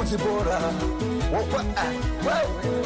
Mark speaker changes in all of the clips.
Speaker 1: mbuzi bora Wokwa, ah, wewe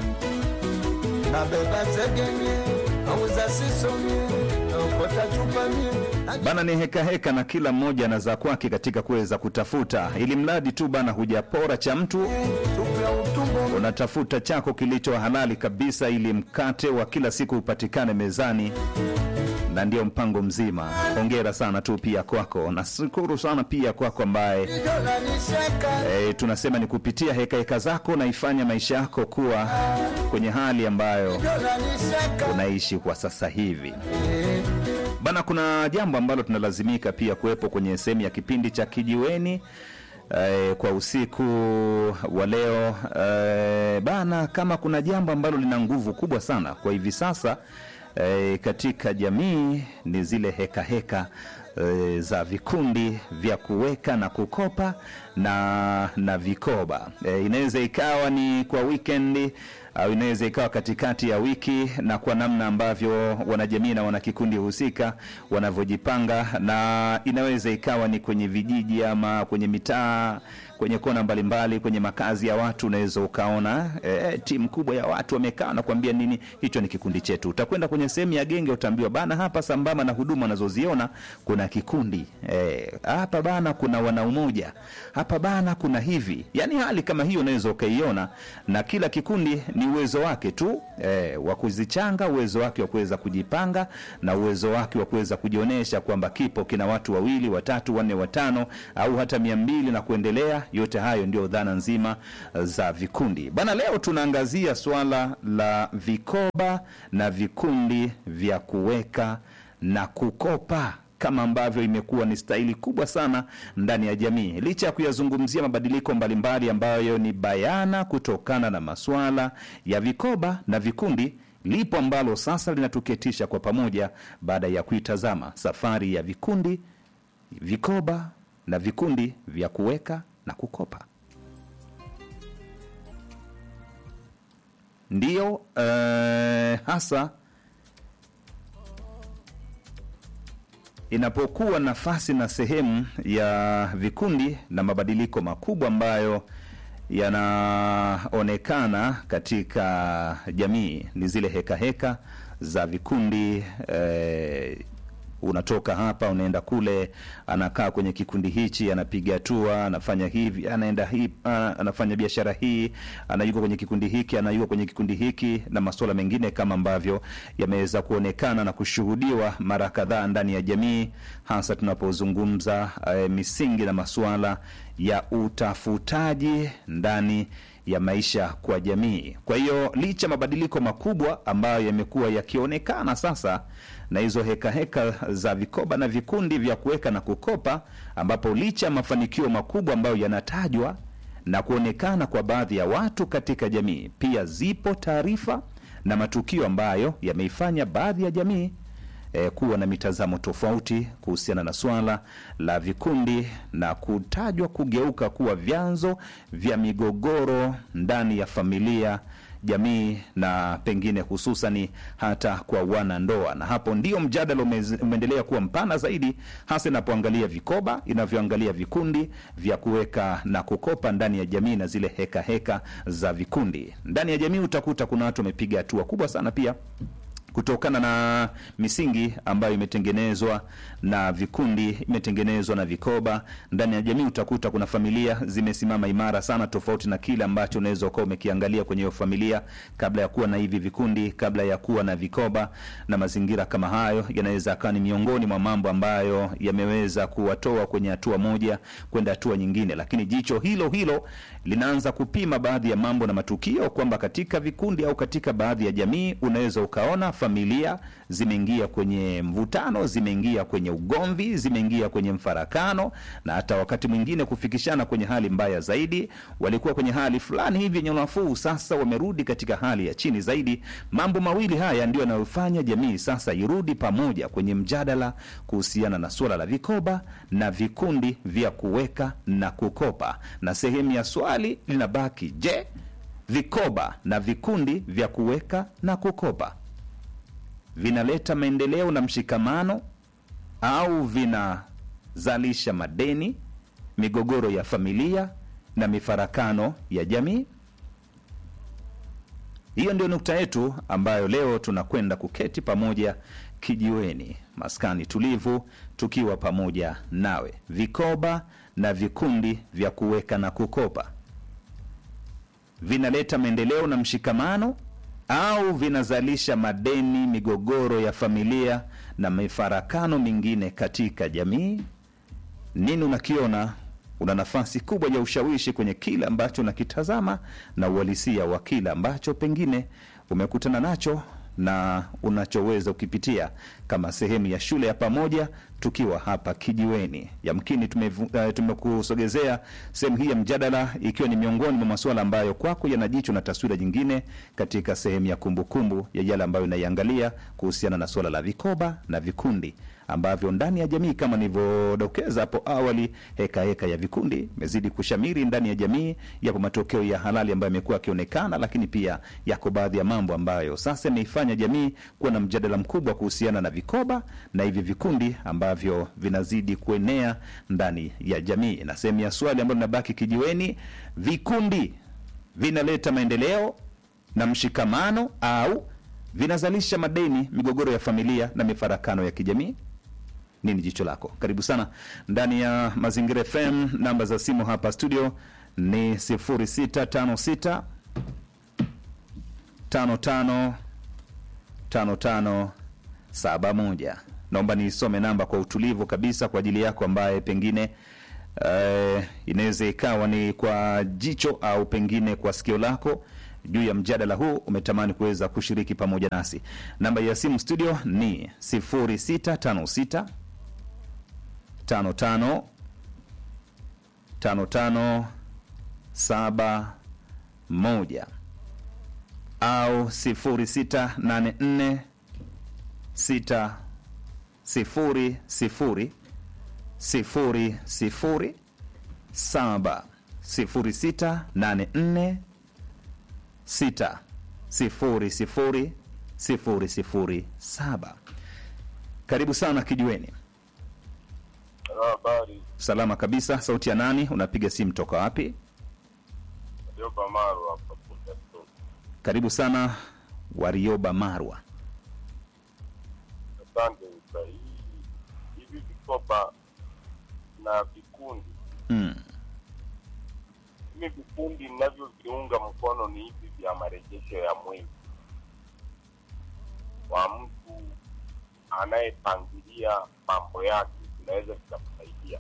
Speaker 1: nabeba zegemie auza sisomie naokota chupamie
Speaker 2: Bana ni heka heka na kila mmoja na za kwake katika kuweza kutafuta, ili mradi tu bana hujapora cha mtu,
Speaker 1: supu ya utumbo
Speaker 2: unatafuta chako kilicho halali kabisa, ili mkate wa kila siku upatikane mezani, na ndio mpango mzima. Hongera sana tu pia kwako, na shukuru sana pia kwako ambaye
Speaker 1: dola nishaka
Speaker 2: e, tunasema ni kupitia heka heka zako naifanya maisha yako kuwa kwenye hali ambayo
Speaker 1: dola nishaka
Speaker 2: unaishi kwa sasa hivi. Bana, kuna jambo ambalo tunalazimika pia kuwepo kwenye sehemu ya kipindi cha kijiweni eh, kwa usiku wa leo eh, bana, kama kuna jambo ambalo lina nguvu kubwa sana kwa hivi sasa eh, katika jamii ni zile heka heka eh, za vikundi vya kuweka na kukopa na na vikoba eh, inaweza ikawa ni kwa wikendi au inaweza ikawa katikati ya wiki na kwa namna ambavyo wanajamii na wanakikundi husika wanavyojipanga, na inaweza ikawa ni kwenye vijiji ama kwenye mitaa, kwenye kona mbalimbali, kwenye makazi ya watu. Unaweza ukaona e, timu kubwa ya watu wamekaa na kuambia nini, hicho ni kikundi chetu. Utakwenda kwenye sehemu ya genge, utaambiwa bana, hapa sambamba na huduma wanazoziona kuna kikundi e, hapa bana kuna wanaumoja, hapa bana kuna hivi, yani hali kama hiyo unaweza ukaiona, na kila kikundi ni uwezo wake tu e, wa kuzichanga, uwezo wake wa kuweza kujipanga na uwezo wake wa kuweza kujionyesha kwamba kipo kina watu wawili, watatu, wanne, watano au hata mia mbili na kuendelea. Yote hayo ndio dhana nzima za vikundi bana. Leo tunaangazia swala la vikoba na vikundi vya kuweka na kukopa kama ambavyo imekuwa ni staili kubwa sana ndani ya jamii, licha ya kuyazungumzia mabadiliko mbalimbali ambayo ni bayana kutokana na masuala ya vikoba na vikundi. Lipo ambalo sasa linatuketisha kwa pamoja baada ya kuitazama safari ya vikundi, vikoba na vikundi vya kuweka na kukopa. Ndiyo eh, hasa inapokuwa nafasi na sehemu ya vikundi na mabadiliko makubwa ambayo yanaonekana katika jamii ni zile heka heka za vikundi eh, unatoka hapa unaenda kule, anakaa kwenye kikundi hichi, anapiga hatua, anafanya hivi, anaenda hii, ana- anafanya biashara hii, anayuko kwenye kikundi hiki, anayuko kwenye kikundi hiki, na masuala mengine kama ambavyo yameweza kuonekana na kushuhudiwa mara kadhaa ndani ya jamii, hasa tunapozungumza eh, misingi na masuala ya utafutaji ndani ya maisha kwa jamii. Kwa hiyo licha mabadiliko makubwa ambayo yamekuwa yakionekana sasa na hizo heka heka za vikoba na vikundi vya kuweka na kukopa, ambapo licha ya mafanikio makubwa ambayo yanatajwa na kuonekana kwa baadhi ya watu katika jamii, pia zipo taarifa na matukio ambayo yameifanya baadhi ya jamii eh, kuwa na mitazamo tofauti kuhusiana na swala la vikundi na kutajwa kugeuka kuwa vyanzo vya migogoro ndani ya familia jamii na pengine hususani hata kwa wanandoa, na hapo ndio mjadala umez- umeendelea kuwa mpana zaidi, hasa inapoangalia vikoba, inavyoangalia vikundi vya kuweka na kukopa ndani ya jamii na zile heka heka za vikundi ndani ya jamii. Utakuta kuna watu wamepiga hatua kubwa sana pia kutokana na misingi ambayo imetengenezwa na vikundi, imetengenezwa na vikoba ndani ya jamii. Utakuta kuna familia zimesimama imara sana, tofauti na kile ambacho unaweza ukawa umekiangalia kwenye hiyo familia kabla ya kuwa na hivi vikundi, kabla ya kuwa na vikoba. Na mazingira kama hayo yanaweza akawa ni miongoni mwa mambo ambayo yameweza kuwatoa kwenye hatua moja kwenda hatua nyingine, lakini jicho hilo hilo linaanza kupima baadhi ya mambo na matukio kwamba katika vikundi au katika baadhi ya jamii unaweza ukaona familia zimeingia kwenye mvutano, zimeingia kwenye ugomvi, zimeingia kwenye mfarakano, na hata wakati mwingine kufikishana kwenye hali mbaya zaidi. Walikuwa kwenye hali fulani hivi yenye nafuu, sasa wamerudi katika hali ya chini zaidi. Mambo mawili haya ndio yanayofanya jamii sasa irudi pamoja kwenye mjadala kuhusiana na suala la vikoba na vikundi vya kuweka na kukopa, na sehemu ya swali linabaki, je, vikoba na vikundi vya kuweka na kukopa vinaleta maendeleo na mshikamano au vinazalisha madeni, migogoro ya familia, na mifarakano ya jamii? Hiyo ndio nukta yetu ambayo leo tunakwenda kuketi pamoja kijiweni, maskani tulivu, tukiwa pamoja nawe. Vikoba na vikundi vya kuweka na kukopa vinaleta maendeleo na mshikamano au vinazalisha madeni, migogoro ya familia na mifarakano mingine katika jamii? Nini unakiona? Una nafasi kubwa ya ushawishi kwenye kile ambacho unakitazama na uhalisia wa kile ambacho pengine umekutana nacho na unachoweza ukipitia kama sehemu ya shule ya pamoja, tukiwa hapa kijiweni. Yamkini tumevu- eh, tumekusogezea sehemu hii ya mjadala, ikiwa ni miongoni mwa masuala ambayo kwako yana jicho na taswira nyingine katika sehemu ya kumbukumbu ya yale ambayo inaiangalia kuhusiana na suala la vikoba na vikundi ambavyo ndani ya jamii kama nilivyodokeza hapo awali, heka heka ya vikundi imezidi kushamiri ndani ya jamii. Yapo matokeo ya halali ambayo yamekuwa yakionekana, lakini pia yako baadhi ya mambo ambayo sasa imeifanya jamii kuwa na mjadala mkubwa kuhusiana na vikoba na hivi vikundi ambavyo vinazidi kuenea ndani ya jamii. Na sehemu ya swali ambayo linabaki kijiweni, vikundi vinaleta maendeleo na mshikamano au vinazalisha madeni, migogoro ya familia na mifarakano ya kijamii? Nini jicho lako? Karibu sana ndani ya Mazingira FM. Namba za simu hapa studio ni 0656 55 55 71. Naomba niisome namba kwa utulivu kabisa kwa ajili yako ambaye pengine eh, inaweza ikawa ni kwa jicho au pengine kwa sikio lako juu ya mjadala huu umetamani kuweza kushiriki pamoja nasi. Namba ya simu studio ni 0656 55 55 71 au 0684 6 sifuri sifuri sifuri sifuri saba sifuri sita nane nne sita sifuri sifuri sifuri sifuri saba. Karibu sana kijiweni.
Speaker 3: Habari,
Speaker 2: Salama kabisa. Sauti ya nani? Unapiga simu toka wapi?
Speaker 3: Joba Maru hapa Bunda.
Speaker 2: Karibu sana Warioba Marwa.
Speaker 3: Asante Musa. Hii hivi vikoba na vikundi,
Speaker 2: Mm.
Speaker 3: hivi vikundi ninavyoviunga mkono ni hivi vya marejesho ya mwezi kwa mtu anayepangilia mambo yake, vinaweza vikamsaidia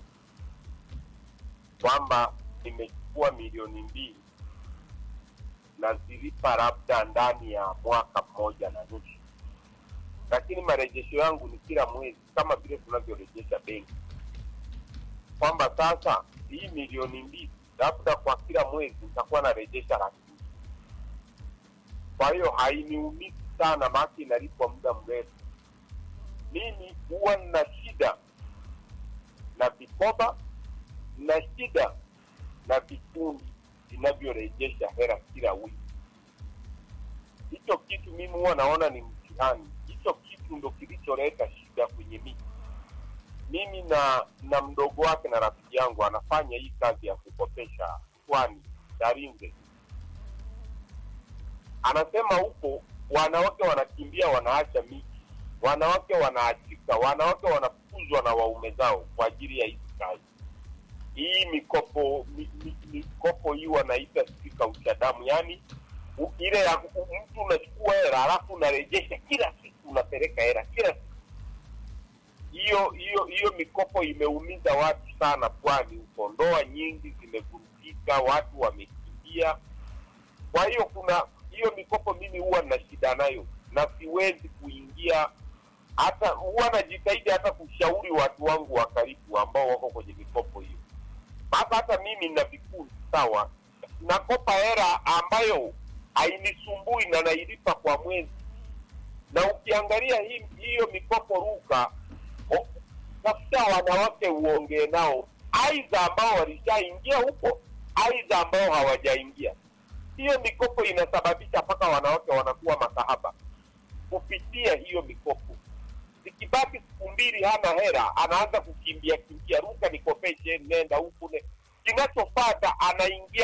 Speaker 3: kwamba nimechukua milioni mbili nazilipa labda ndani ya mwaka mmoja na nusu lakini marejesho yangu ni kila mwezi kama vile tunavyorejesha benki kwamba sasa hii milioni mbili labda kwa kila mwezi nitakuwa narejesha laki mbili. kwa hiyo hainiumizi sana maana inalipwa muda mrefu mimi huwa nina shida na vikoba na shida na vikundi vinavyorejesha hela kila wiki hicho kitu mimi huwa naona ni mtihani. Hicho kitu ndo kilicholeta shida kwenye miji. Mimi na na mdogo wake na rafiki yangu anafanya hii kazi ya kukopesha Pwani Darinze, anasema huko wanawake wanakimbia, wanaacha miji, wanawake wanaachika, wanawake wanafukuzwa na waume zao kwa ajili ya hizi kazi. Hii mikopo mi, mi, mikopo hii wanaita spika uchadamu, yaani u- ile ya u- mtu unachukua hela alafu unarejesha kila siku, unapeleka hela kila siku. Hiyo hiyo hiyo mikopo imeumiza watu sana pwani huko, ndoa nyingi zimevurugika, watu wamekimbia. Kwa hiyo kuna hiyo mikopo, mimi huwa na shida nayo na siwezi kuingia hata, huwa najitahidi hata kushauri watu wangu wa karibu ambao wako kwenye mikopo hiyo. Sasa hata mimi na vikundi sawa, nakopa hela ambayo hainisumbui na nailipa kwa mwezi, na ukiangalia hii hiyo mikopo ruka, o- tafuta wanawake uongee nao, aidha ambao walishaingia huko, aidha ambao hawajaingia. Hiyo mikopo inasababisha mpaka wanawake wanakuwa makahaba kupitia hiyo mikopo. Zikibaki siku mbili hana hela, anaanza kukimbia kimbia, ruka nikopeshe, nenda huku ne. Kinachofata anaingia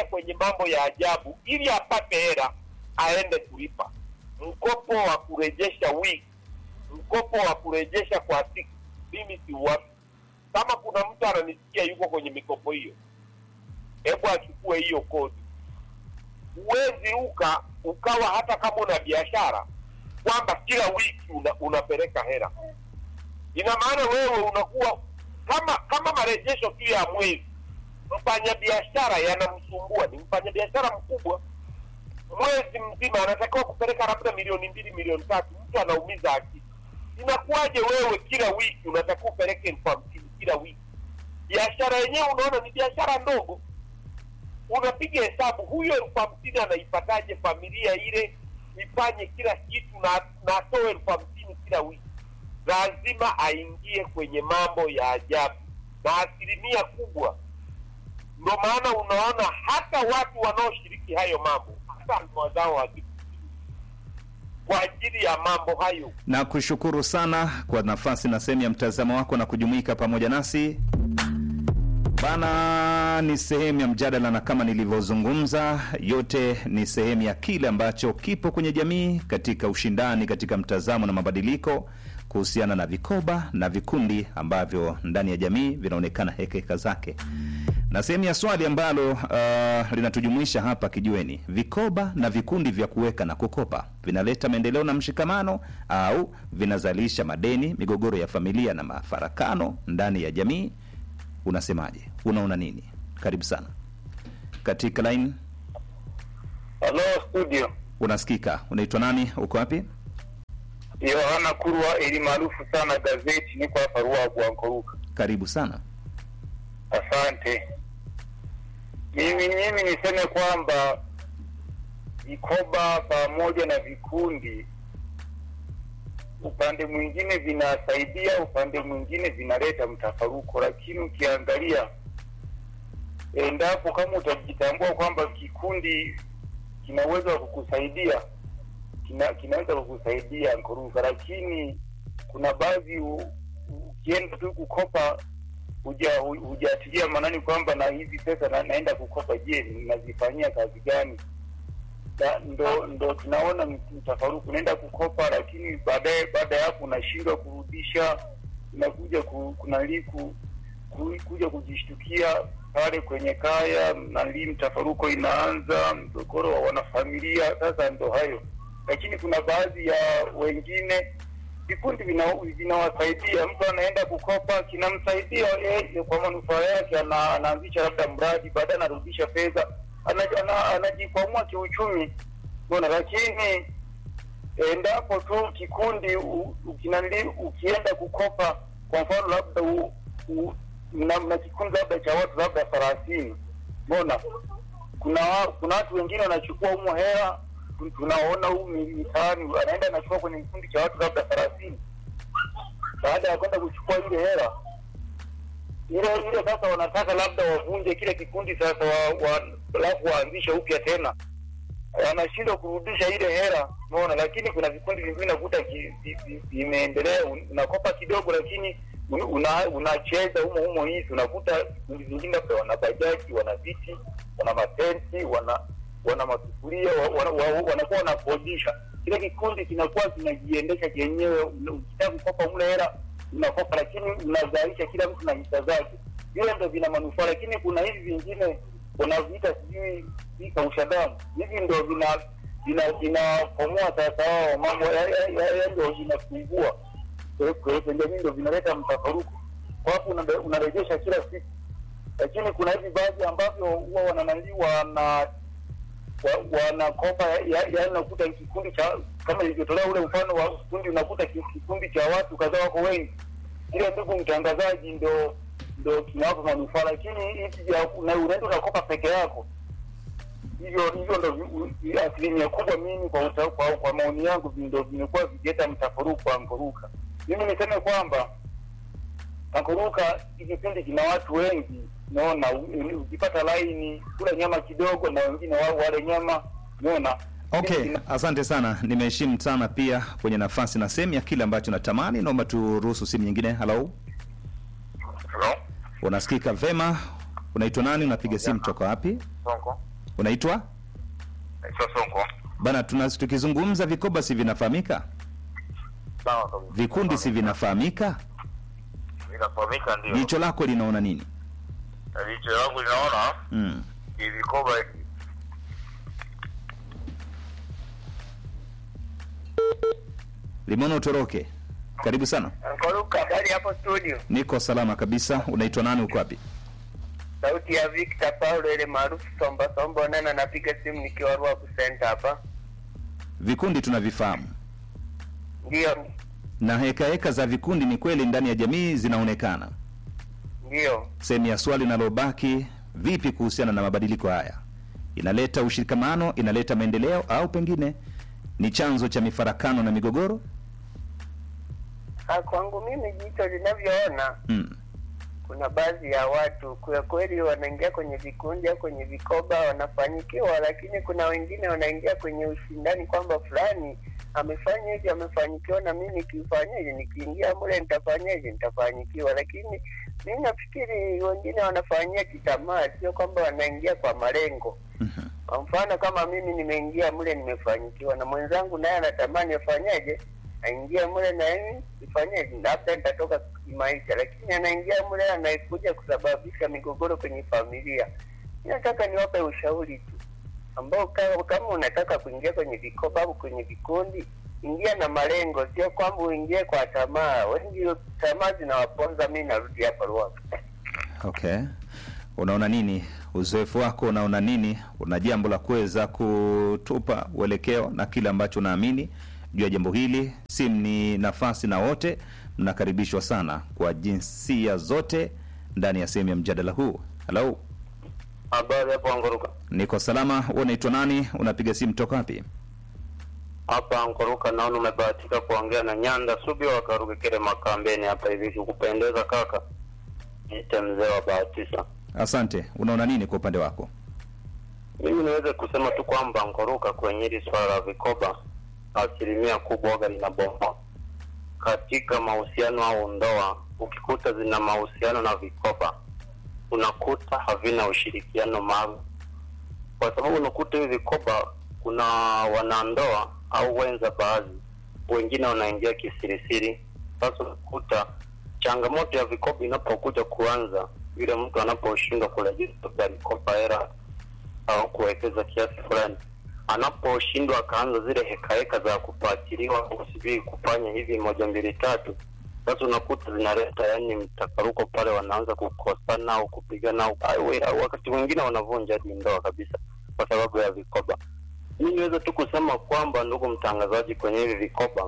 Speaker 3: mambo ya ajabu ili apate hela aende kulipa mkopo wa kurejesha wiki mkopo wa kurejesha kwa siku mimi siuwapi kama kuna mtu ananisikia yuko kwenye mikopo hiyo hebu achukue hiyo kodi huwezi uka ukawa hata kama una biashara kwamba kila wiki una, unapeleka hela ina maana wewe unakuwa kama kama marejesho tu ya mwezi mfanyabiashara yanamsumbua ni mfanyabiashara mkubwa mwezi mzima anatakiwa kupeleka labda milioni mbili milioni tatu mtu anaumiza akili inakuwaje wewe kila wiki unatakiwa upeleke elfu hamsini kila wiki biashara yenyewe unaona ni biashara ndogo unapiga hesabu huyo elfu hamsini anaipataje familia ile ifanye kila kitu na na atoe elfu hamsini kila wiki lazima aingie kwenye mambo ya ajabu na asilimia kubwa ndo maana unaona hata watu wanaoshiriki hayo mambo hata ndoa zao haziku kwa ajili ya mambo hayo
Speaker 2: na kushukuru sana kwa nafasi na sehemu ya mtazamo wako na kujumuika pamoja nasi bana ni sehemu ya mjadala na kama nilivyozungumza yote ni sehemu ya kile ambacho kipo kwenye jamii katika ushindani katika mtazamo na mabadiliko kuhusiana na vikoba na vikundi ambavyo ndani ya jamii vinaonekana hekaheka zake na sehemu ya swali ambalo uh, linatujumuisha hapa kijueni vikoba na vikundi vya kuweka na kukopa vinaleta maendeleo na mshikamano au vinazalisha madeni migogoro ya familia na mafarakano ndani ya jamii unasemaje unaona nini karibu sana katika line
Speaker 4: Halo studio,
Speaker 2: unasikika unaitwa nani uko wapi
Speaker 4: Yohana Kurwa ili maarufu sana gazeti, niko hapa Ruagu Ankoruka.
Speaker 2: karibu sana
Speaker 4: Asante. Mimi mimi niseme kwamba vikoba pamoja na vikundi, upande mwingine vinasaidia, upande mwingine vinaleta mtafaruko, lakini ukiangalia, endapo kama utajitambua kwamba kikundi kina uwezo wa kukusaidia kina, kinaweza kukusaidia Nkoruka, lakini kuna baadhi u- ukienda tu kukopa huja- hu- hujatilia maanani kwamba na hizi pesa na, naenda kukopa, je, nazifanyia kazi gani? Da, ndo ndo tunaona mt- mtafaruku, unaenda kukopa, lakini baadaye baada ya hapo unashindwa kurudisha, unakuja ku, kunali ku, ku, kuja kujishtukia pale kwenye kaya, nali mtafaruko inaanza, mgogoro wa wanafamilia. Sasa ndo hayo, lakini kuna baadhi ya wengine vikundi vina- vinawasaidia. Mtu anaenda kukopa, kinamsaidia yeye kwa manufaa yake, ana- anaanzisha labda mradi, baadaye anarudisha fedha, ana- ana- anajikwamua kiuchumi, unaona. Lakini endapo tu kikundi u- ukinali ukienda kukopa, kwa mfano labda u, u, mna, mna kikundi labda cha watu labda thelathini, unaona kuna wa- kuna watu wengine wanachukua humo hela tu- tunaona huu mi- mitaani anaenda anachukua kwenye kikundi cha watu labda thelathini baada ya kwenda kuchukua ile hela ile ile sasa wanataka labda wavunje kile kikundi sasa wa, wa, alafu waanzishe upya tena wanashindwa kurudisha ile hela unaona lakini kuna vikundi vingine nakuta ki- vi- vi- vimeendelea un- unakopa kidogo lakini un- una- unacheza humo humo hizi unakuta vikundi vingine labda wana bajaji wana viti wana matenti wana wana masufuria wa- wana- wa- wanakuwa wanakodisha kile kikundi kinakuwa kinajiendesha chenyewe Una- ukitaka kukopa mle hela unakopa lakini unazalisha kila mtu na hisa zake vile ndo vina manufaa lakini kuna hivi vingine wanaviita sijui hii kausha damu hivi ndo vina vina vinakomoa sasa wao mambo ya- ya- ya- ya ndo vinafungua Kwa- kwa hiyo jamii ndo vinaleta mtafaruku kwa hapo una- unarejesha kila siku lakini kuna hivi baadhi ambavyo huwa wananali wana wa- wanakopa yaani unakuta kikundi cha kama ilivyotolea ule mfano wa kikundi unakuta ki- kikundi cha watu kadhaa wako wengi ile ndugu mtangazaji ndo ndo kinawapa manufaa lakini hivi vya- una- unaenda unakopa peke yako hivyo hivyo ndo vi- vi- asilimia kubwa mimi kwa, uta, kwa, kwa maoni yangu vi- ndo vimekuwa vikileta mtafaruku wa Ankoruka mimi niseme kwamba Ankoruka hii kipindi kina watu wengi naona ukipata laini kula nyama kidogo na wengine wa- wale nyama naona
Speaker 2: okay asante sana nimeheshimu sana pia kwenye nafasi na sehemu ya kile ambacho natamani naomba turuhusu simu nyingine halo
Speaker 4: Hello?
Speaker 2: unasikika vema unaitwa nani unapiga simu toka wapi
Speaker 4: Sonko
Speaker 2: Unaitwa
Speaker 3: Naitwa Sonko.
Speaker 2: bana, tuna tukizungumza vikoba si vinafahamika,
Speaker 3: Sawa kabisa.
Speaker 2: vikundi si vinafahamika.
Speaker 3: Inafahamika ndio.
Speaker 2: Jicho lako linaona nini?
Speaker 3: Jicho langu linaona
Speaker 2: Mm.
Speaker 3: ni vikoba hivi.
Speaker 2: Limeona utoroke. Karibu sana.
Speaker 4: Ankoruka, habari hapo studio.
Speaker 2: Niko salama kabisa. Unaitwa nani? Uko wapi?
Speaker 4: Sauti ya Victor Paulo ile maarufu Somba Somba Onana, napiga simu nikiwa Ruaku Center hapa.
Speaker 2: Vikundi tunavifahamu
Speaker 4: Ndio,
Speaker 2: na heka heka za vikundi ni kweli ndani ya jamii zinaonekana.
Speaker 4: ndio.
Speaker 2: Sehemu ya swali linalobaki, vipi kuhusiana na mabadiliko haya? Inaleta ushirikamano, inaleta maendeleo, au pengine ni chanzo cha mifarakano na migogoro?
Speaker 4: Ah, Kwangu mimi jicho linavyoona,
Speaker 2: Mm.
Speaker 4: kuna baadhi ya watu kwa kweli wanaingia kwenye vikundi au kwenye vikoba wanafanikiwa, lakini kuna wengine wanaingia kwenye ushindani kwamba fulani amefanya hivi, amefanikiwa, na mimi nikifanyaje, nikiingia mule nitafanyaje, nitafanikiwa. Lakini mimi nafikiri wengine wanafanyia kitamaa, sio kwamba wanaingia kwa malengo.
Speaker 2: Mhm.
Speaker 4: Kwa mfano kama mimi nimeingia mle nimefanikiwa, na mwenzangu naye anatamani afanyaje, aingia mle na mimi nifanyeje, labda nitatoka kimaisha, lakini anaingia mle anaikuja kusababisha migogoro kwenye familia. Mi nataka niwape ushauri tu ambao kama, kama unataka kuingia kwenye vikoba au kwenye vikundi, ingia na malengo, sio kwamba uingie kwa tamaa. Wengi tamaa zinawaponza. Mi narudi hapa Ruaka.
Speaker 2: Okay, unaona nini? Uzoefu wako unaona nini? Una jambo la kuweza kutupa uelekeo na kile ambacho unaamini juu ya jambo hili? Simu ni nafasi na wote mnakaribishwa sana kwa jinsia zote ndani ya sehemu ya mjadala huu. Halo,
Speaker 3: Habari hapo Angoruka.
Speaker 2: niko salama. Wewe unaitwa nani? Unapiga simu toka wapi?
Speaker 3: Hapa Angoruka naona umebahatika kuongea na Nyanda Subi wa Karuge Kile Makambeni hapa hivi kupendeza kaka. Niite mzee wa Bahatisa.
Speaker 2: Asante. Unaona nini kwa upande wako?
Speaker 3: Mimi niweze kusema tu kwamba Angoruka kwenye hili swala la vikoba asilimia kubwa waga linabomoa katika mahusiano au ndoa. Ukikuta zina mahusiano na vikoba, unakuta havina ushirikiano maalum, kwa sababu unakuta hivi vikoba, kuna wanandoa au wenza, baadhi wengine wanaingia kisirisiri. Sasa unakuta changamoto ya vikoba inapokuja kuanza, yule mtu anaposhindwa kurejesha alikopa hela au kuwekeza kiasi fulani, anaposhindwa akaanza zile hekaheka za kufuatiliwa kusubiri kufanya hivi moja mbili tatu, sasa unakuta zinaleta yani mtafaruko pale, wanaanza kukosana au kupigana au, au, au wakati mwingine wanavunja hadi ndoa kabisa kwa sababu ya vikoba. Mi niweze tu kusema kwamba, ndugu mtangazaji, kwenye hivi vikoba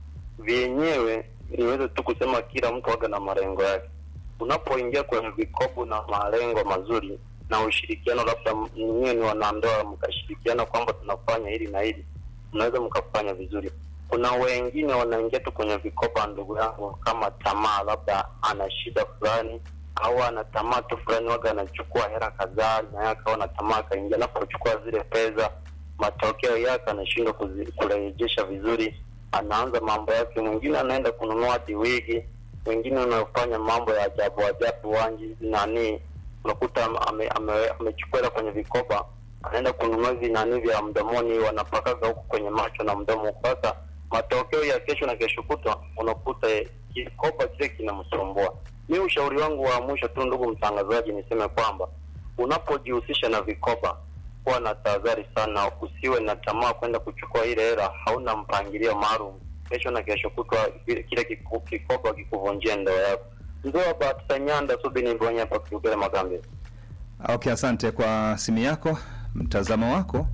Speaker 3: vyenyewe, niweze tu kusema kila mtu waga na malengo yake. Unapoingia kwenye vikobu na malengo mazuri na ushirikiano, labda nyinyi ni wanandoa, mkashirikiana kwamba tunafanya hili na hili, mnaweza mkafanya vizuri. Kuna wengine wanaingia tu kwenye vikoba, ndugu yangu, kama tamaa, labda ana shida fulani au ana tamaa tu fulani, waga anachukua hela kadhaa, na yeye akawa na tamaa, akaingia, anapochukua zile pesa, matokeo yake anashindwa kuzi- kurejesha vizuri, anaanza mambo yake. Mwingine anaenda kununua hadi wigi, wengine wanafanya mambo ya ajabu ajabu, wanji nani, unakuta ame- ame- ame- amechukua hela kwenye vikoba, anaenda kununua hivi nani vya mdomoni, wanapakaga huku kwenye macho na mdomo. Sasa matokeo ya kesho na kesho kutwa, unakuta kikoba kile kinamsumbua. Mi ushauri wangu wa mwisho tu, ndugu mtangazaji, niseme kwamba unapojihusisha na vikoba, kuwa na tahadhari sana, usiwe na tamaa kwenda kuchukua ile hela, hauna mpangilio maalum. Kesho na kesho kutwa kile kile kiku- kikoba kikuvunjia ndoa yako. Mzee wa Bahati Nyanda Subini Mbonya hapa Kiugele Magambe.
Speaker 2: Okay, asante kwa simu yako, mtazamo wako,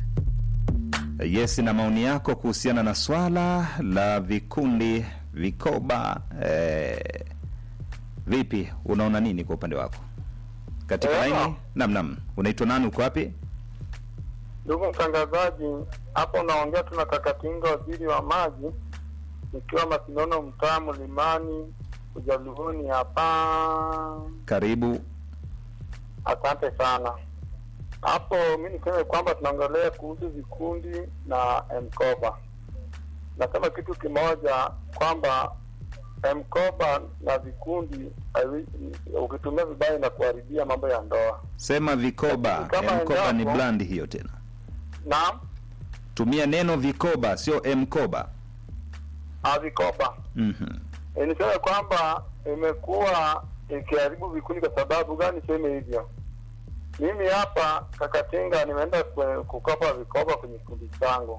Speaker 2: yes, na maoni yako kuhusiana na swala la vikundi vikoba. Eh, vipi, unaona nini kwa upande wako katika
Speaker 3: Eh,
Speaker 2: laini? Nam, nam, unaitwa nani? Uko wapi?
Speaker 5: Ndugu mtangazaji, hapo unaongea tu na Kakatinga, waziri wa maji, ikiwa Masinono, mtaa Mlimani, Ujaluoni hapa.
Speaker 2: Karibu.
Speaker 5: Asante sana. Hapo mi niseme kwamba tunaongelea kuhusu vikundi na mkoba. Nasema kitu kimoja kwamba mkoba na vikundi havi- ukitumia vibaya na kuharibia mambo ya ndoa.
Speaker 2: Sema vikoba.
Speaker 5: Kama
Speaker 2: Mkoba ni
Speaker 5: endapo-
Speaker 2: brand hiyo tena.
Speaker 5: Naam,
Speaker 2: Tumia neno vikoba, sio mkoba.
Speaker 5: ah, vikoba
Speaker 2: Mhm.
Speaker 5: E, niseme kwamba imekuwa ikiharibu vikundi. Kwa sababu gani niseme hivyo? Mimi hapa Kakatinga nimeenda kwe- kukopa vikoba kwenye kikundi changu,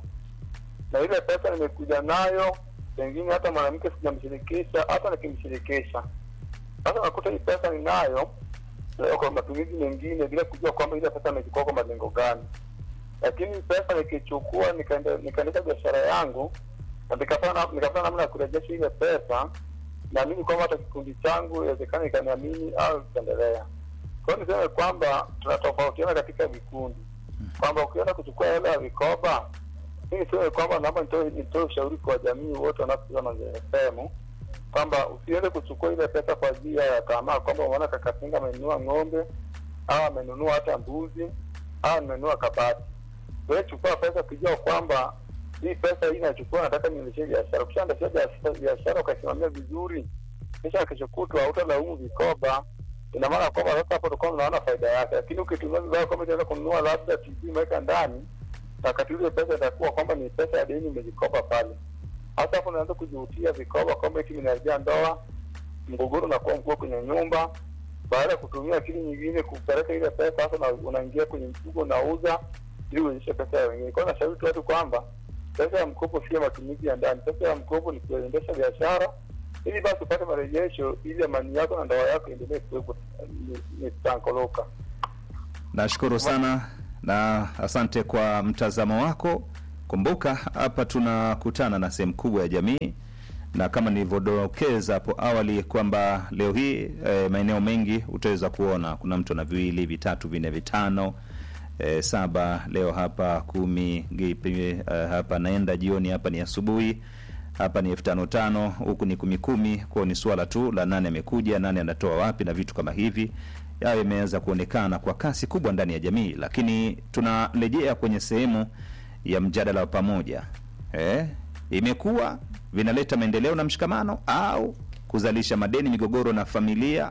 Speaker 5: na ile pesa nimekuja nayo, pengine hata mwanamke sijamshirikisha, hata nikimshirikisha. Sasa nakuta hii pesa ninayo leo kwa matumizi mengine, bila kujua kwamba ile pesa nimechukua kwa malengo gani. Lakini pesa nikichukua nikaende- nikaendesha biashara yangu na nikapata nikapata namna ya kurejesha ile pesa, naamini kwamba hata kikundi changu inawezekana ikaniamini au ikaendelea. Kwa hiyo niseme kwamba tunatofautiana katika vikundi, kwamba ukienda kuchukua hela ya vikoba, mi niseme kwamba naomba nitoe nitoe ushauri kwa jamii wote wanaosikiza Mazingira FM kwamba usiende kuchukua ile pesa kwa ajili ya tamaa, kwamba umeona Kakatinga amenunua ng'ombe au amenunua hata mbuzi au amenunua kabati. Wewe chukua pesa ukijua kwamba hii pesa hii nachukua, nataka niendeshe biashara. Ukishaendesha biashara- biashara ukaisimamia vizuri, kisha kesho kutwa hautalaumu vikoba. Ina maana kwamba sasa hapo utakuwa unaona faida yake, lakini ukitumia vibaya kwamba itaenda kununua labda TV umeweka ndani, na wakati ule pesa itakuwa kwamba ni pesa ya deni umejikopa pale. Hasa hapo unaanza kujihutia vikoba kwamba eti vinaharibia ndoa, mgogoro unakuwa mkubwa kwenye nyumba. Baada ya kutumia akili nyingine kupeleka ile pesa, sasa una- unaingia kwenye mfuko unauza ili uonyeshe pesa ya wengine. Kwa hiyo nashauri tu watu kwamba pesa ya mkopo sio matumizi ya ndani. Pesa ya mkopo ni kuendesha biashara ili basi upate marejesho, ili amani yako na ndoa yako iendelee kuwepo ni- ni tankoloka.
Speaker 2: Nashukuru sana na asante kwa mtazamo wako. Kumbuka hapa tunakutana na sehemu kubwa ya jamii, na kama nilivyodokeza hapo awali kwamba leo hii e, maeneo mengi utaweza kuona kuna mtu ana viwili, vitatu, vinne, vitano e, saba leo hapa kumi gipi, e, hapa naenda jioni, hapa ni asubuhi, hapa ni elfu tano tano, huku ni kumi kumi. Kwao ni suala tu la nani amekuja, nani anatoa wapi na vitu kama hivi yayo imeanza kuonekana kwa kasi kubwa ndani ya jamii, lakini tunarejea kwenye sehemu ya mjadala wa pamoja eh, imekuwa vinaleta maendeleo na mshikamano au kuzalisha madeni, migogoro na familia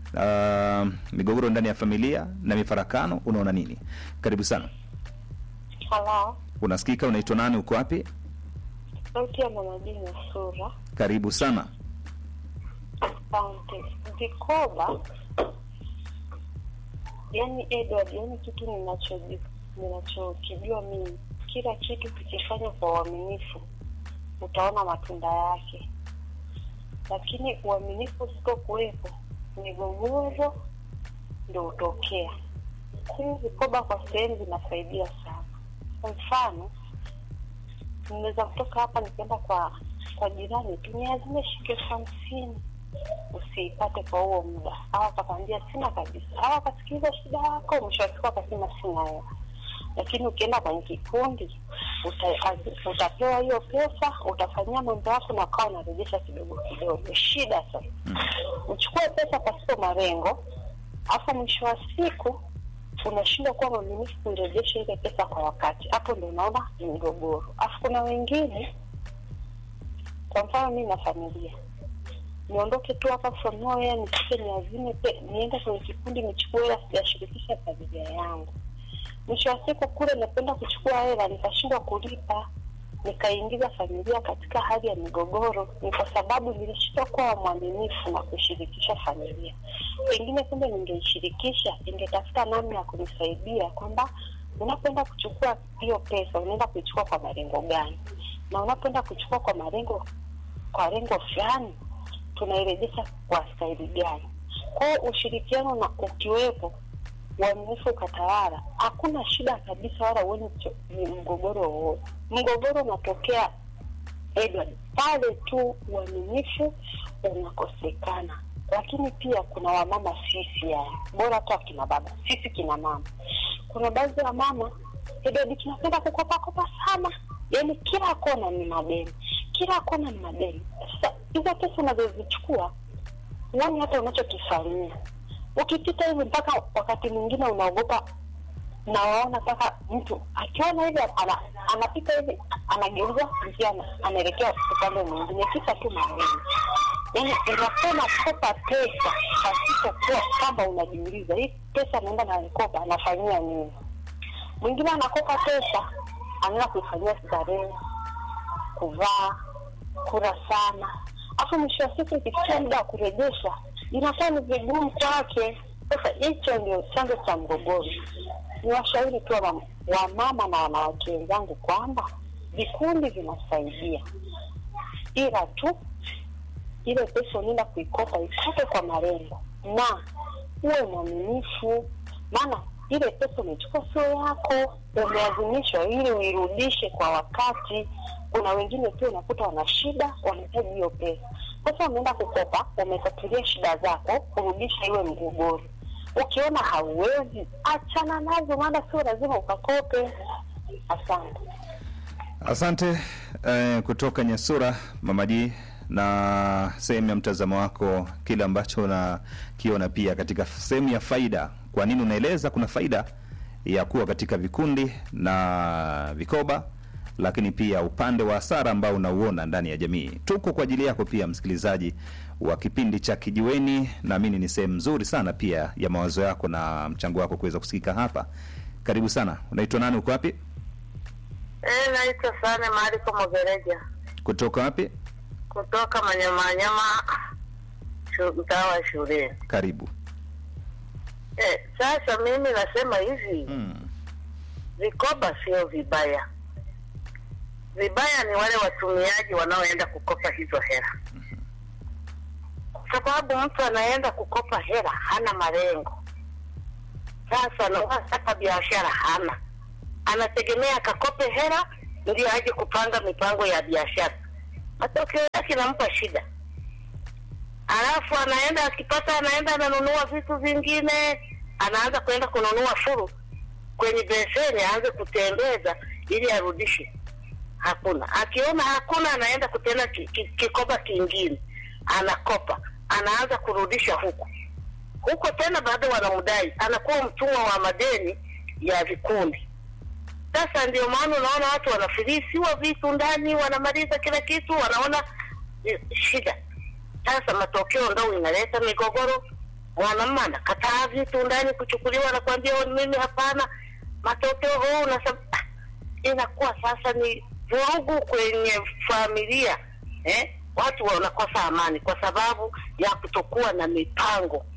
Speaker 2: uh, migogoro ndani ya familia na mifarakano. Unaona nini? Karibu sana.
Speaker 6: Halo,
Speaker 2: Unasikika? Unaitwa nani? Uko wapi?
Speaker 6: sauti ya mama Dina Sura.
Speaker 2: Karibu sana.
Speaker 6: Asante. Vikoba, yani Edward, yani kitu ninachoji- ninachokijua mimi, kila kitu kikifanya kwa uaminifu utaona matunda yake, lakini uaminifu usipokuwepo, migogoro ndio hutokea. Hivi vikoba kwa sehemu vinasaidia sana. Kwa mfano, ninaweza kutoka hapa nikaenda kwa kwa jirani tu niazime shilingi elfu hamsini usiipate kwa huo muda, au akakwambia sina kabisa, au akasikiliza shida yako, mwisho wa siku akasema sina hela. Lakini ukienda kwenye kikundi uta, az- utapewa hiyo pesa, utafanyia mambo yako na ukawa unarejesha kidogo kidogo. Shida sasa uchukue pesa pasipo malengo, afu mwisho wa siku unashindwa kuwa mwaminifu kuirejesha ile pesa kwa wakati. Hapo ndo unaona ni mgogoro. Afu kuna wengine, kwa mfano mi na familia niondoke tu hapa from nowhere nifike niazime pe- niende kwenye kikundi nichukue hela sijashirikisha familia yangu mwisho wa siku kule napenda kuchukua hela nikashindwa kulipa nikaingiza familia katika hali ya migogoro ni kwa sababu nilishindwa kuwa mwaminifu na kushirikisha familia pengine kumbe ningeishirikisha ingetafuta namna ya kunisaidia kwamba unapoenda kuchukua hiyo pesa unaenda kuichukua kwa malengo gani na unapoenda kuchukua kwa malengo kwa lengo fulani tunairejesha kwa staili gani kwao ushirikiano na ukiwepo uaminifu ukatawala hakuna shida kabisa wala uoni ni mgogoro wowote mgogoro unatokea edward pale tu uaminifu unakosekana lakini pia kuna wamama sisi yani bora tu akina baba sisi kina mama kuna baadhi ya mama edward tunapenda kukopakopa sana yani kila kona ni madeni kila kona ni madeni sasa hizo pesa unazozichukua uoni hata unachokifanyia ukipita hivi mpaka wakati mwingine unaogopa nawaona mpaka mtu akiona hivi ana, anapita hivi anageuza njia ana- anaelekea upande mwingine kisa tu maneno yaani unakuwa unakopa pesa pasipokuwa kwamba unajiuliza hii pesa naenda naikopa anafanyia nini mwingine anakopa pesa anaenda kuifanyia starehe kuvaa kula sana afu mwisho wa siku ikifikia muda wa kurejesha inakuwa ni vigumu kwake sasa hicho ndio chanzo cha mgogoro ni washauri tu wa wa mama na wanawake wenzangu kwamba vikundi vinasaidia ila tu ile pesa unaenda kuikopa ikope kwa malengo na uwe mwaminifu maana ile pesa umechukua sio yako umelazimishwa ili uirudishe kwa wakati kuna wengine pia unakuta wana shida wanahitaji hiyo pesa sasa umeenda kukopa umetatulia shida zako kurudisha iwe mgogoro ukiona hauwezi achana nazo maana sio lazima ukakope asante
Speaker 2: Asante eh, kutoka Nyasura Mamaji, na sehemu ya mtazamo wako, kile ambacho unakiona pia katika sehemu ya faida. Kwa nini unaeleza kuna faida ya kuwa katika vikundi na vikoba, lakini pia upande wa hasara ambao unauona ndani ya jamii. Tuko kwa ajili yako pia, msikilizaji wa kipindi cha Kijiweni. Naamini ni sehemu nzuri sana pia ya mawazo yako na mchango wako kuweza kusikika hapa. Karibu sana. Unaitwa nani? Uko wapi?
Speaker 7: Eh, naitwa Sane Mariko Mogereja
Speaker 2: Kutoka wapi?
Speaker 7: kutoka Manyamanyama, shu- mtaa wa shuleni.
Speaker 2: Karibu.
Speaker 7: Eh, sasa mimi nasema hivi
Speaker 2: Mm.
Speaker 7: vikoba sio vibaya. Vibaya ni wale watumiaji wanaoenda kukopa hizo hela, kwa sababu mtu anaenda kukopa hela hana malengo. Sasa na hata biashara hana, anategemea akakope hela ndio aje kupanga mipango ya biashara. Matokeo yake inampa shida, alafu anaenda akipata, anaenda ananunua vitu vingine, anaanza kwenda kununua furu kwenye beseni aanze kutembeza ili arudishe. Hakuna. Akiona hakuna, anaenda kutenda ki, ki, kikoba kingine, anakopa, anaanza kurudisha huku huko tena, bado wanamdai, anakuwa mtumwa wa madeni ya vikundi. Sasa ndio maana unaona watu wanafilisiwa vitu ndani, wanamaliza kila kitu, wanaona eh, shida. Sasa matokeo ndo inaleta migogoro. Mwanamume anakataa vitu ndani kuchukuliwa, anakuambia "Oh, mimi hapana. Matokeo huu unasab... ah, inakuwa sasa ni vurugu kwenye familia eh? Watu wanakosa amani kwa sababu ya kutokuwa na mipango.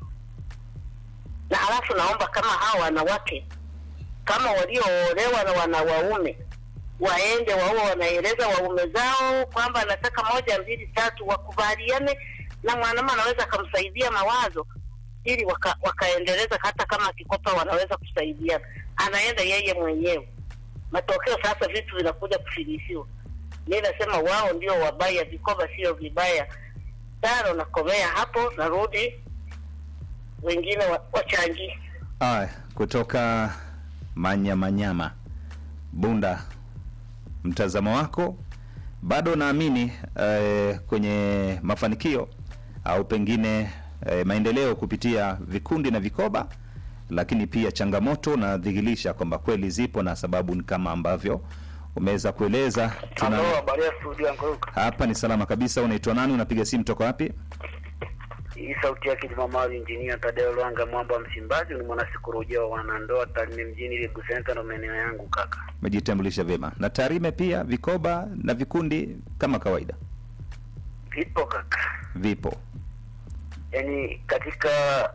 Speaker 7: Na halafu naomba kama hawa wanawake kama walioolewa na wanawaume waende wao wanaeleza waume zao kwamba anataka moja mbili tatu, wakubaliane na mwanamume anaweza akamsaidia mawazo ili waka, wakaendeleza hata kama akikopa wanaweza kusaidiana, anaenda yeye mwenyewe. Matokeo sasa vitu vinakuja kufilisiwa. Mi nasema wao ndio wabaya, vikoba sio vibaya. Taro nakomea hapo, narudi wengine wa- wachangie.
Speaker 2: Aya, kutoka Manyamanyama, Bunda, mtazamo wako bado naamini eh, kwenye mafanikio au pengine eh, maendeleo kupitia vikundi na vikoba, lakini pia changamoto nadhihirisha kwamba kweli zipo na sababu ni kama ambavyo umeweza kueleza. Tuna
Speaker 4: Halo, habari ya studio Anguruka.
Speaker 2: hapa ni salama kabisa. Unaitwa nani? Unapiga simu toka wapi?
Speaker 4: Hii sauti yake Jumamali Injinia Tadeo Lwanga Mwamba wa Msimbazi ni mwanasikolojia wa wanandoa Tarime mjini Lebu Center ndo maeneo yangu kaka.
Speaker 2: Umejitambulisha vyema. Na Tarime pia vikoba na vikundi kama kawaida
Speaker 4: Vipo kaka.
Speaker 2: vipo.
Speaker 4: Yaani katika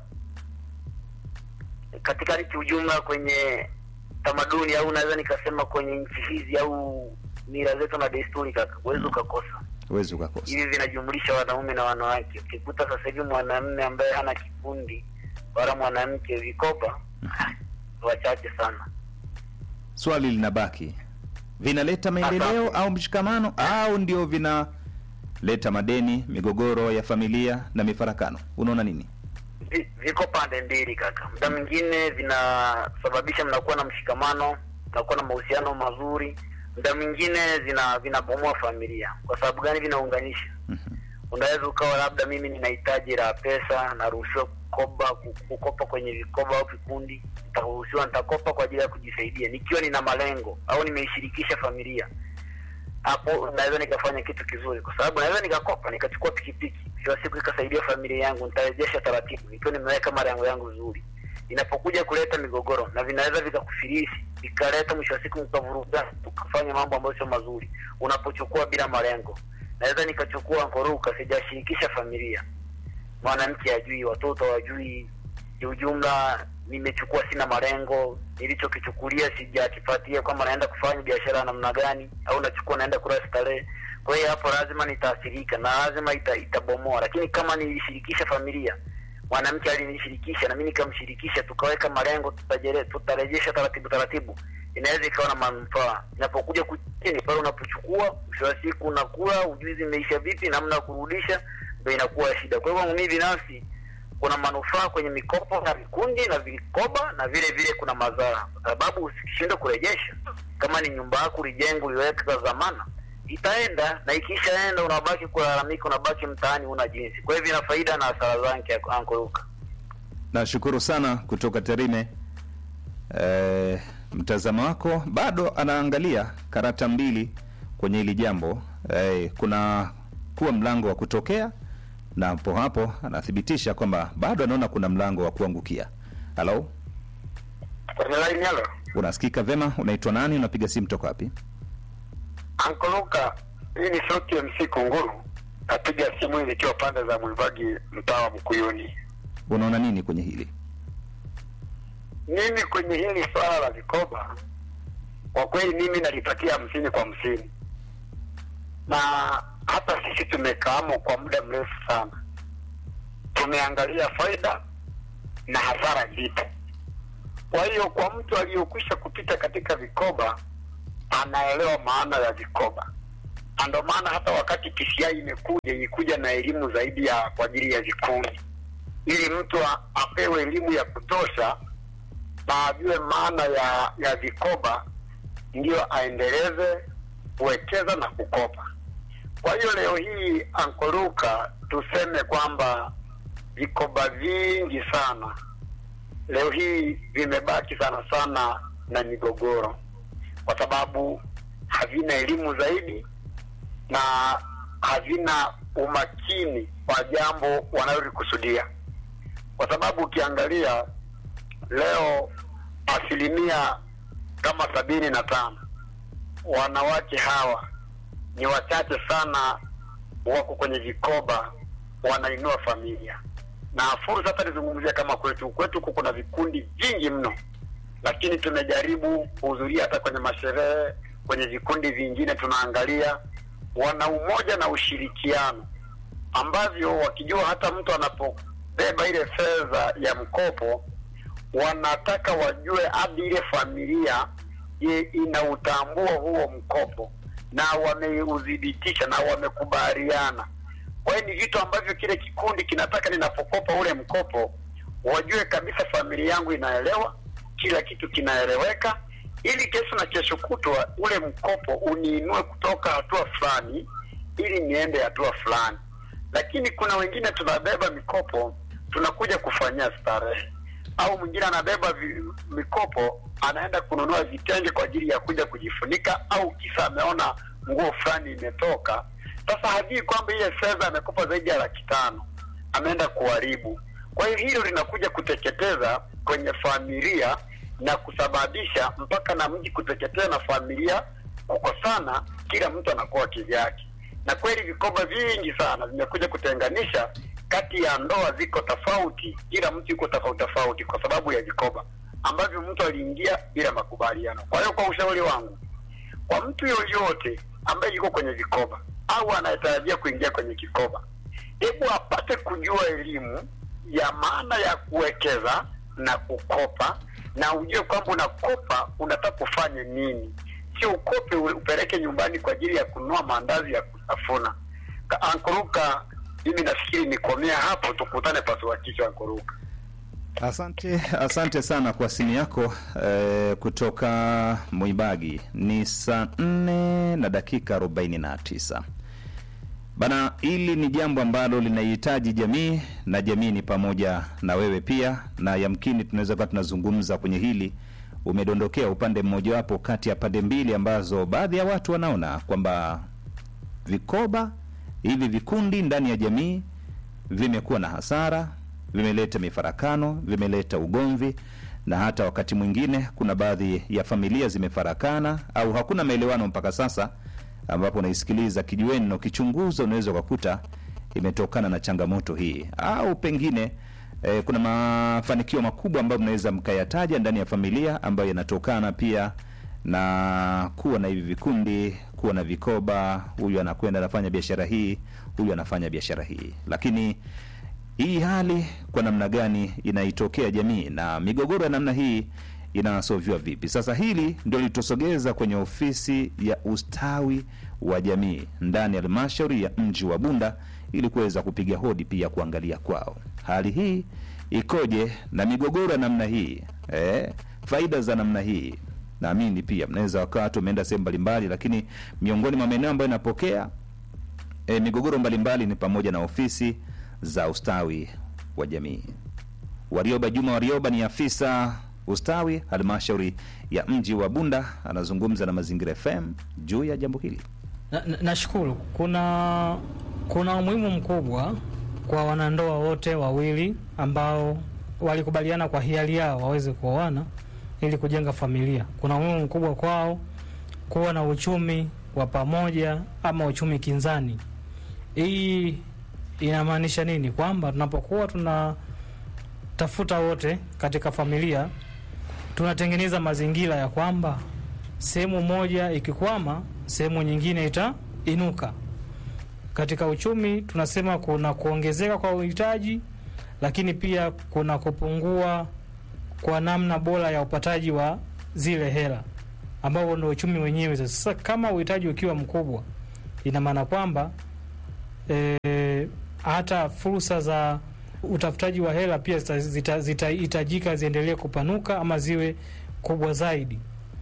Speaker 4: katika ni kiujumla kwenye tamaduni au naweza nikasema kwenye nchi hizi au mila zetu na desturi kaka, huwezi ukakosa.
Speaker 2: Huwezi ukakosa.
Speaker 4: hivi vinajumlisha wanaume na wanawake. Ukikuta sasa hivi mwanamume ambaye hana kikundi wala mwanamke vikoba, wachache sana.
Speaker 2: Swali linabaki, vinaleta maendeleo
Speaker 4: Asante.
Speaker 2: au mshikamano au ndio vinaleta madeni, migogoro ya familia na mifarakano? Unaona nini?
Speaker 4: Vi- Viko pande mbili kaka, muda mwingine vinasababisha mnakuwa na mshikamano, mnakuwa na mahusiano mazuri, muda mwingine vina vinabomoa familia. Kwa sababu gani? Vinaunganisha.
Speaker 2: Mhm.
Speaker 4: Unaweza ukawa labda mimi nina hitaji la pesa, naruhusiwa kukopa kukopa kwenye vikoba au vikundi, nitaruhusiwa nitakopa kwa ajili ya kujisaidia nikiwa nina malengo au nimeishirikisha familia. Hapo naweza nikafanya kitu kizuri, kwa sababu naweza nikakopa nikachukua pikipiki
Speaker 8: mwisho wa siku ikasaidia familia yangu, nitarejesha taratibu nikiwa nimeweka malengo yangu vizuri. Inapokuja kuleta migogoro na vinaweza vikakufilisi vikaleta mwisho wa siku mkavuruga, ukafanya mambo ambayo sio mazuri. Unapochukua bila malengo, naweza nikachukua nkoruka, sijashirikisha familia, mwanamke ajui, watoto wajui, kiujumla nimechukua sina malengo, nilichokichukulia sijakifuatia kwamba naenda kufanya biashara ya namna gani, au nachukua naenda kula starehe. Kwa hiyo hapo lazima nitaathirika na lazima ita, itabomoa. Lakini kama nilishirikisha familia, mwanamke alinishirikisha na mimi nikamshirikisha, tukaweka malengo, tutajere, tutarejesha taratibu taratibu, inaweza ikawa na manufaa. Inapokuja kuchini pale unapochukua, mwisho wa siku unakula, ujuzi imeisha vipi, namna ya kurudisha, ndio inakuwa shida. Kwa hivyo mimi binafsi kuna manufaa kwenye mikopo na vikundi na vikoba na vile vile kuna madhara, kwa sababu ukishindwa kurejesha, kama ni nyumba yako ulijenga uliweka dhamana, itaenda na ikishaenda, unabaki kulalamika, unabaki mtaani, una jinsi. Kwa hivyo ina faida na hasara zake, Anko Luka.
Speaker 2: Nashukuru sana kutoka Tarime. E, mtazamo wako bado anaangalia karata mbili kwenye hili jambo e, kuna kuwa mlango wa kutokea na hapo hapo anathibitisha kwamba bado anaona kuna mlango wa kuangukia. Halo,
Speaker 5: Kwenye line halo.
Speaker 2: unasikika vema? Unaitwa nani? Unapiga simu toka wapi?
Speaker 5: Anko Luka, hii ni sauti ya MC Kunguru. Napiga simu hii nikiwa pande za Mwibagi, mtaa wa Mkuyuni.
Speaker 2: Unaona nini kwenye hili?
Speaker 5: Mimi kwenye hili swala la vikoba, kwa kweli mimi nalipatia hamsini kwa hamsini, na hata sisi tumekaamo kwa muda mrefu sana, tumeangalia faida na hasara zipo. Kwa hiyo kwa mtu aliyokwisha kupita katika vikoba anaelewa maana ya vikoba, na ndio maana hata wakati PCI imekuja ilikuja na elimu zaidi ya kwa ajili ya vikundi, ili mtu a- apewe elimu ya kutosha na ajue maana ya ya vikoba, ndiyo aendeleze kuwekeza na kukopa. Kwa hiyo leo hii Ankoluka, tuseme kwamba vikoba vingi sana leo hii vimebaki sana sana na migogoro, kwa sababu havina elimu zaidi na havina umakini wa jambo wanalolikusudia, kwa sababu ukiangalia leo asilimia kama sabini na tano wanawake hawa ni wachache sana wako kwenye vikoba wanainua familia na fursa. Hata nizungumzia kama kwetu kwetu, huku kuna vikundi vingi mno, lakini tumejaribu kuhudhuria hata kwenye masherehe, kwenye vikundi vingine tunaangalia wana umoja na ushirikiano, ambavyo wakijua hata mtu anapobeba ile fedha ya mkopo, wanataka wajue hadi ile familia je, inautambua huo mkopo na wameudhibitisha na wamekubaliana. Kwa hiyo ni vitu ambavyo kile kikundi kinataka, ninapokopa ule mkopo, wajue kabisa familia yangu inaelewa, kila kitu kinaeleweka, ili kesho na kesho kutwa ule mkopo uniinue kutoka hatua fulani ili niende hatua fulani. Lakini kuna wengine tunabeba mikopo tunakuja kufanyia starehe, au mwingine anabeba vi, mikopo anaenda kununua vitenge kwa ajili ya kuja kujifunika, au kisa ameona nguo fulani imetoka. Sasa hajui kwamba ile fedha amekopa zaidi ya laki tano ameenda kuharibu. Kwa hiyo hilo linakuja kuteketeza kwenye familia na kusababisha mpaka na mji kuteketea na familia kukosana, kila mtu anakuwa kivyake. Na kweli vikoba vingi sana vimekuja kutenganisha kati ya ndoa ziko tofauti, kila mtu yuko tofauti tofauti kwa sababu ya vikoba ambavyo mtu aliingia bila makubaliano. Kwa hiyo kwa ushauri wangu kwa mtu yoyote ambaye yuko kwenye vikoba au anayetarajia kuingia kwenye kikoba, hebu apate kujua elimu ya maana ya kuwekeza na kukopa, na ujue kwamba unakopa unataka kufanye nini, sio ukope u- upeleke nyumbani kwa ajili ya kununua maandazi ya kutafuna. Ka- Ankuruka, mimi nafikiri nikomea hapo, tukutane pasua kichwa. Ankuruka.
Speaker 2: Asante, asante sana kwa simu yako eh, kutoka Mwibagi. Ni saa nne na dakika arobaini na tisa bana. Hili ni jambo ambalo linahitaji jamii na jamii ni pamoja na wewe pia, na yamkini tunaweza kuwa tunazungumza kwenye hili, umedondokea upande mmojawapo kati ya pande mbili ambazo baadhi ya watu wanaona kwamba vikoba hivi vikundi ndani ya jamii vimekuwa na hasara, vimeleta mifarakano, vimeleta ugomvi, na hata wakati mwingine kuna baadhi ya familia zimefarakana au hakuna maelewano mpaka sasa, ambapo unaisikiliza kijiweni na ukichunguza unaweza ukakuta imetokana na changamoto hii, au pengine eh, kuna mafanikio makubwa ambayo mnaweza mkayataja ndani ya familia ambayo yanatokana pia na kuwa na hivi vikundi, kuwa na vikoba, huyu anakwenda anafanya biashara hii, huyu anafanya biashara hii. Lakini hii hali kwa namna gani inaitokea jamii na migogoro ya namna hii inasoviwa vipi? Sasa hili ndio litusogeza kwenye ofisi ya ustawi wa jamii ndani ya halmashauri ya mji wa Bunda ili kuweza kupiga hodi pia kuangalia kwao hali hii ikoje na migogoro ya namna hii eh, faida za namna hii naamini pia mnaweza wakawa watu wameenda sehemu mbalimbali, lakini miongoni mwa maeneo ambayo inapokea e, migogoro mbalimbali ni pamoja na ofisi za ustawi wa jamii. Warioba Juma Warioba ni afisa ustawi halmashauri ya mji wa Bunda, anazungumza na Mazingira FM juu ya jambo hili.
Speaker 9: Na- na- Nashukuru. kuna kuna umuhimu mkubwa kwa wanandoa wote wawili ambao walikubaliana kwa hiari yao waweze kuoana ili kujenga familia. Kuna umuhimu mkubwa kwao kuwa na uchumi wa pamoja ama uchumi kinzani. Hii inamaanisha nini? Kwamba tunapokuwa tunatafuta wote katika familia, tunatengeneza mazingira ya kwamba sehemu moja ikikwama, sehemu nyingine itainuka. Katika uchumi tunasema kuna kuongezeka kwa uhitaji, lakini pia kuna kupungua kwa namna bora ya upataji wa zile hela, ambao ndio uchumi wenyewe. Sasa kama uhitaji ukiwa mkubwa, ina maana kwamba e, hata fursa za utafutaji wa hela pia zitahitajika zita, zita ziendelee kupanuka ama ziwe kubwa zaidi.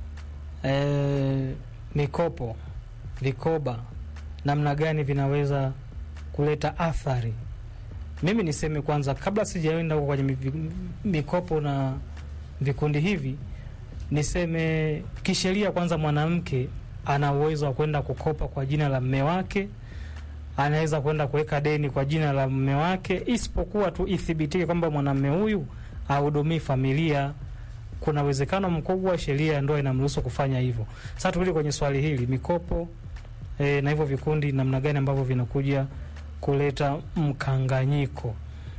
Speaker 9: E, mikopo, vikoba, namna gani vinaweza kuleta athari? Mimi niseme kwanza, kabla sijaenda huko kwenye mi- mikopo na vikundi hivi, niseme kisheria kwanza, mwanamke ana uwezo wa kwenda kukopa kwa jina la mme wake, anaweza kwenda kuweka deni kwa jina la mme wake, isipokuwa tu ithibitike kwamba mwanamme huyu ahudumii familia. Kuna uwezekano mkubwa sheria ya ndoa inamruhusu kufanya hivyo. Sasa turudi kwenye swali hili, mikopo e, na hivyo vikundi, namna gani ambavyo vinakuja kuleta mkanganyiko.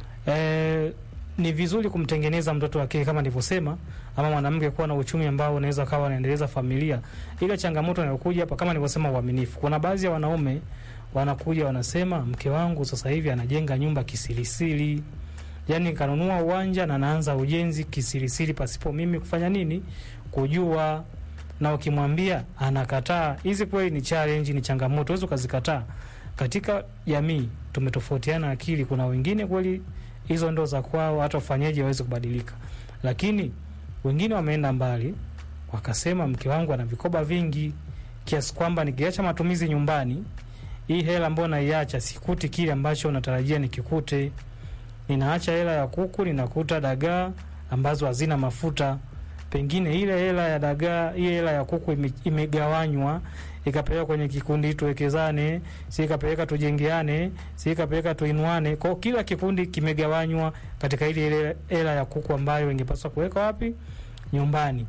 Speaker 9: E, ni vizuri kumtengeneza mtoto wa kike kama nilivyosema, ama mwanamke kuwa na uchumi ambao unaweza kawa anaendeleza familia. Ile changamoto inayokuja hapa kama nilivyosema, uaminifu. Kuna baadhi ya wanaume wanakuja wanasema, mke wangu sasa hivi anajenga nyumba kisirisiri, yani kanunua uwanja na naanza ujenzi kisirisiri pasipo mimi kufanya nini, kujua. Na ukimwambia anakataa. Hizi kweli ni challenge, ni changamoto, huwezi ukazikataa. Katika jamii tumetofautiana akili. Kuna wengine kweli hizo ndo za kwao, hata ufanyeje waweze kubadilika, lakini wengine wameenda mbali, wakasema mke wangu ana vikoba vingi kiasi kwamba nikiacha matumizi nyumbani, hii hela ambayo naiacha sikuti kile ambacho natarajia nikikute. Ninaacha hela ya kuku, ninakuta dagaa ambazo hazina mafuta. Pengine ile hela ya dagaa, ile hela ya kuku ime, imegawanywa ikapeleka kwenye kikundi tuwekezane, si ikapeleka tujengeane, si ikapeleka tuinuane. Kwa hiyo kila kikundi kimegawanywa katika ile ile hela ya kuku ambayo ingepaswa kuweka wapi? Nyumbani.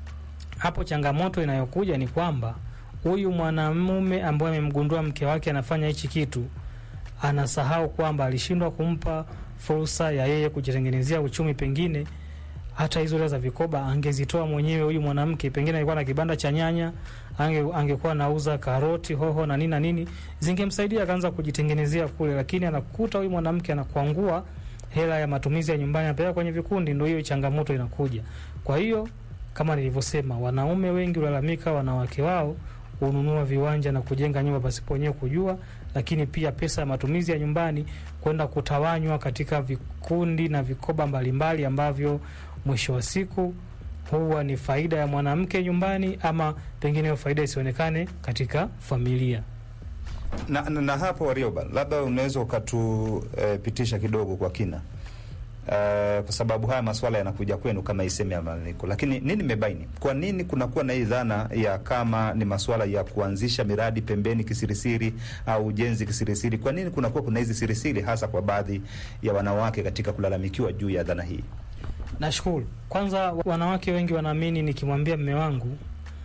Speaker 9: Hapo changamoto inayokuja ni kwamba huyu mwanamume ambaye amemgundua mke wake anafanya hichi kitu, anasahau kwamba alishindwa kumpa fursa ya yeye kujitengenezea uchumi. Pengine hata hizo hela za vikoba angezitoa mwenyewe huyu mwanamke, pengine alikuwa na kibanda cha nyanya, ange, angekuwa nauza karoti, hoho na nini na nini, zingemsaidia akaanza kujitengenezea kule, lakini anakuta huyu mwanamke anakuangua hela ya matumizi ya nyumbani, anapeleka kwenye vikundi. Ndio hiyo changamoto inakuja. Kwa hiyo kama nilivyosema, wanaume wengi ulalamika wanawake wao hununua viwanja na kujenga nyumba pasipo wenyewe kujua, lakini pia pesa ya matumizi ya nyumbani kwenda kutawanywa katika vikundi na vikoba mbalimbali ambavyo mwisho wa siku huwa ni faida ya mwanamke nyumbani, ama pengine hiyo faida isionekane katika familia.
Speaker 2: Na, na, na hapo Warioba, labda unaweza ukatupitisha kidogo kwa kina Uh, kwa sababu haya masuala yanakuja kwenu kama iseme ya malalamiko, lakini nini mmebaini, kwa nini kunakuwa na hii dhana ya kama ni masuala ya kuanzisha miradi pembeni kisirisiri au ujenzi kisirisiri? Kwa nini kunakuwa kuna hizi sirisiri, hasa kwa baadhi ya wanawake katika kulalamikiwa juu ya dhana hii?
Speaker 9: Nashukuru. Kwanza, wanawake wengi wanaamini nikimwambia mme wangu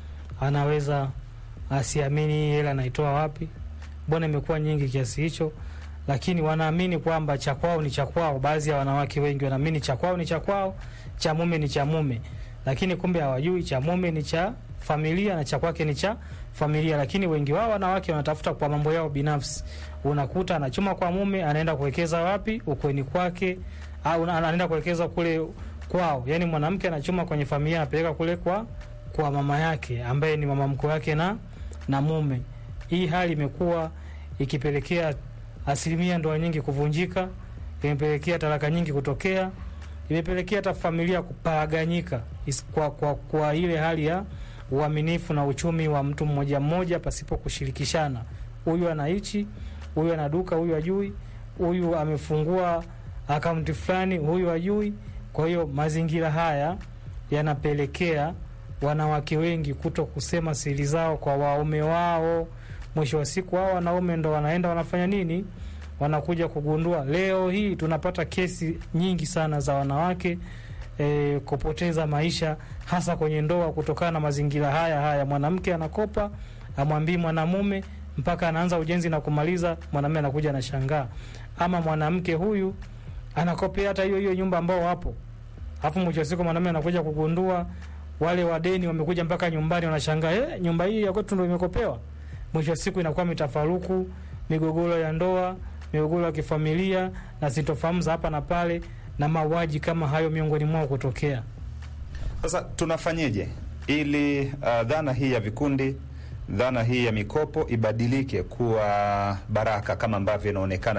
Speaker 9: anaweza asiamini hii hela naitoa wapi, mbona imekuwa nyingi kiasi hicho, lakini wanaamini kwamba cha kwao ni cha kwao. Baadhi ya wanawake wengi wanaamini cha kwao ni cha kwao, cha mume ni cha mume, lakini kumbe hawajui cha mume ni cha familia na cha kwake ni cha familia. Lakini wengi wao wanawake wanatafuta kwa mambo yao binafsi. Unakuta anachuma kwa mume, anaenda kuwekeza wapi? Ukweni kwake, au anaenda kuwekeza kule kwao. Yani mwanamke anachuma kwenye familia, anapeleka kule kwa kwa mama yake ambaye ni mama mkwe wake na na mume. Hii hali imekuwa ikipelekea asilimia ndoa nyingi kuvunjika, imepelekea talaka nyingi kutokea, imepelekea hata familia kuparaganyika is- kwa, kwa, kwa ile hali ya uaminifu na uchumi wa mtu mmoja mmoja pasipo kushirikishana. Huyu ana hichi, huyu ana duka, huyu ajui, huyu amefungua akaunti fulani, huyu ajui. Kwa hiyo mazingira haya yanapelekea wanawake wengi kuto kusema siri zao kwa waume wao. Mwisho wa siku, hao wanaume ndo wanaenda wanafanya nini? Wanakuja kugundua. Leo hii tunapata kesi nyingi sana za wanawake e, kupoteza maisha hasa kwenye ndoa kutokana na mazingira haya haya. Mwanamke anakopa amwambii mwanamume mpaka anaanza ujenzi na kumaliza, mwanamume anakuja anashangaa, ama mwanamke huyu anakopea hata hiyo hiyo nyumba ambao wapo, alafu mwisho wa siku mwanamume anakuja kugundua wale wadeni wamekuja mpaka nyumbani, wanashangaa eh, nyumba hii ya kwetu ndo imekopewa. Mwisho wa siku inakuwa mitafaruku, migogoro ya ndoa, migogoro ya kifamilia na sintofahamu za hapa na pale, na mauaji kama hayo miongoni mwao kutokea.
Speaker 2: Sasa tunafanyeje ili uh, dhana hii ya vikundi, dhana hii ya mikopo ibadilike kuwa baraka kama ambavyo inaonekana